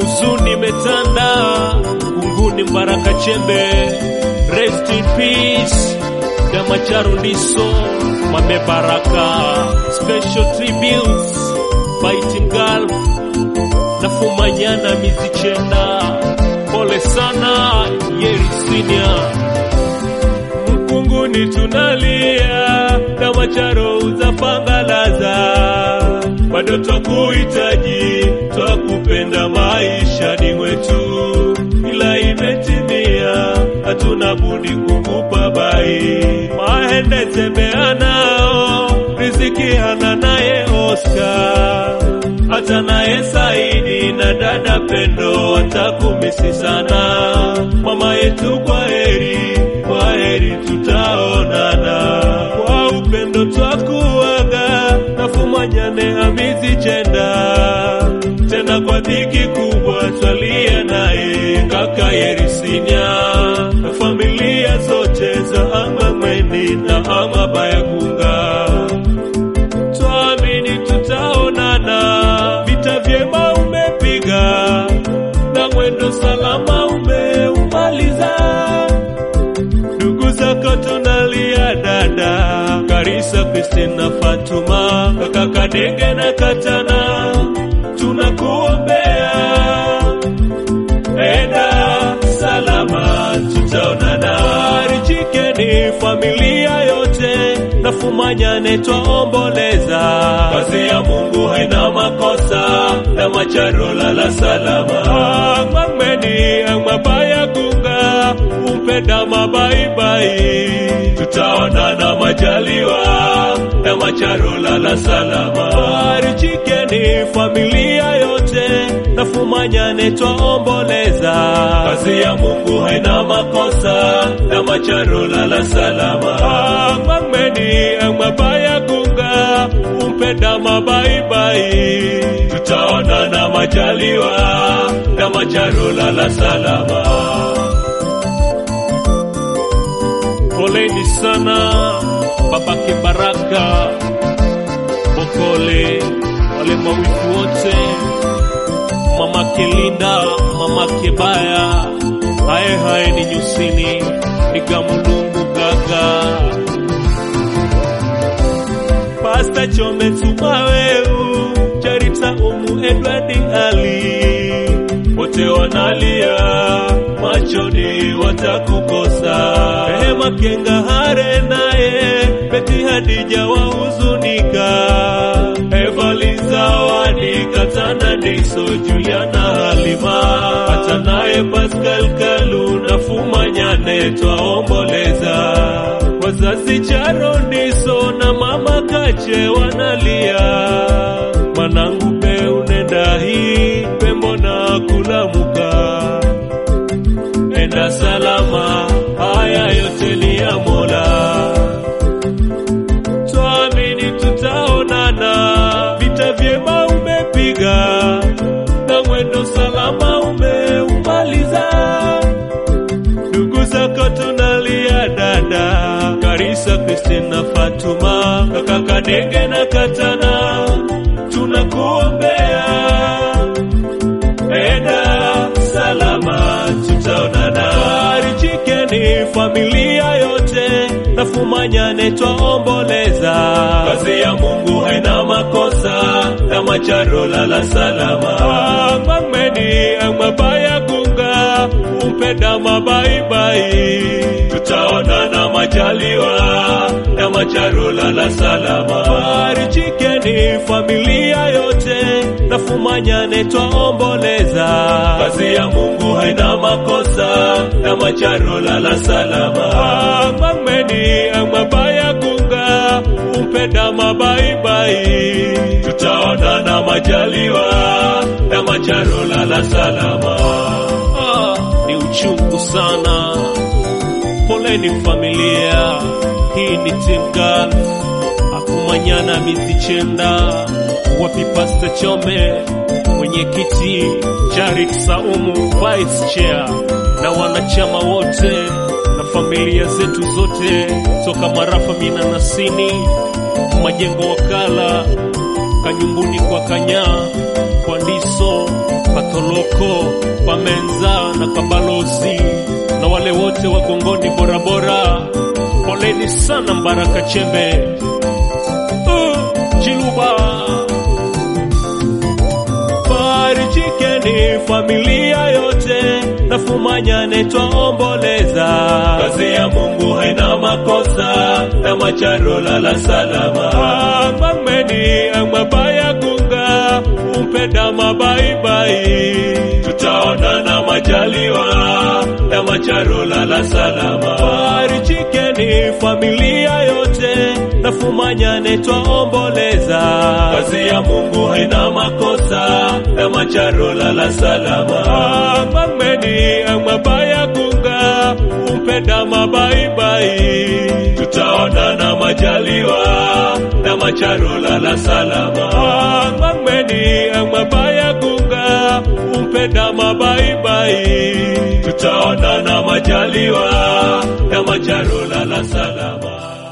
huzuni imetanda kunguni Mbaraka Chembe, rest in peace Damacharo Ndiso Mame Baraka, special tributes Fighting Gulf na Fumanyana Mizichenda, pole sana Yeri Senior Mkunguni tunalia Damacharo uzapangalaza bado twakuhitaji, twakupenda maishani mwetu, ila imetimia, hatuna budi kukupa bai. Mahende tembea nao, riziki hana naye Oscar, hata naye Saidi na dada Pendo watakumisi sana. Mama yetu, kwa heri, kwa heri, tutaonana kwa upendo twakuaga nafumanyane hamizi chenda tena kwa dhiki kubwa twalia naye kaka Yerisinya na familia zote za Amamweni na Amabayagunga twamini tutaonana vita vyema umepiga na mwendo salama umeumaliza ndugu zako tunalia dada Karisa, Kristina, Fatuma, kaka Kadenge na Katana, tunakuombea enda salama, tutaonana. Farijikeni familia yote, na Fumanyane twaomboleza. Kazi ya Mungu haina makosa, na Macharo lala salama. Ang'wang'weni ang'wabaya gunga, umpenda mabaibai, tutaonana majaliwa, na Macharo lala salama. Farijikeni familia yote, na Fumanyane twaomboleza. Kazi ya Mungu haina makosa, na Macharo lala salama. Ang'wang'weni ang'wabaya gunga, umpenda mabaibai, tutaonana majaliwa, na Macharo lala salama. Poleni sana babake Baraka Bokole, wale mawifu wote, mamake Linda, mamake Baya, haye haye ni nyusini, ni Gamulungu Gaga, Pasta Chome Tumaweu, Charita Umu Edward Ali, wote wanalia machoni watakukosa. Rehema Kenga Hare naye Beti Hadija wahuzunika, Evali Zawadi Katana Diso Juliana Halima, hata naye Pascal Kalu na Fumanyane twaomboleza. Wazazi Charo Ndiso na mama Kache wanalia, manangu be unenda hii pembo na kulamuka enda salama, haya yote ni ya Mola. Twamini tutaonana, vita vyema umepiga na mwendo salama umeumaliza. Ndugu zako tunalia dada, Karisa, Kristina, Fatuma, kaka Kadenge na Katana, tunakuombea enda salama, tutaonana. Farijikeni familia yote, na Fumanyane twaomboleza. Kazi ya Mungu haina makosa, na Macharo lala salama. Ang'wang'weni ang'wabaya gunga, umpenda mabaibai, tutaonana majaliwa, na Macharo lala salama. Farijikeni familia yote, na Fumanyane twaomboleza. Kazi ya Mungu haina makosa, na Macharo lala salama. Ang'wang'weni ang'wabaya gunga, umpenda mabaibai, tutaonana majaliwa, na Macharo lala salama. Ah, ni uchungu sana, poleni familia, hii ni Team Gulf akumanyana mizichenda wapi Pasta Chome mwenyekiti Jarit Saumu vice chair na wanachama wote na familia zetu zote toka Marafa Mina Nasini Majengo Wakala Kanyumbuni kwa Kanyaa kwa Ndiso mpaka Toloko, kwa Menza na kwa balozi na wale wote wa Gongoni Borabora, poleni sana Mbaraka Chembe uh, Chiluba Farijikeni familia yote, nafumanyane twaomboleza. Kazi ya Mungu haina makosa, na macharo lala salama. Amameni amabaya gunga, umpenda mabaibai, tutaonana majaliwa, na macharo lala salama. Farijikeni familia yote, nafumanyane twaomboleza. Kazi ya Mungu haina makosa, na macharo lala salama. Amameni amabaya gunga, umpenda mabaibai, tutaonana majaliwa, na macharo lala salama. Amameni amabaya gunga, umpenda mabaibai, tutaonana majaliwa, na macharo lala salama.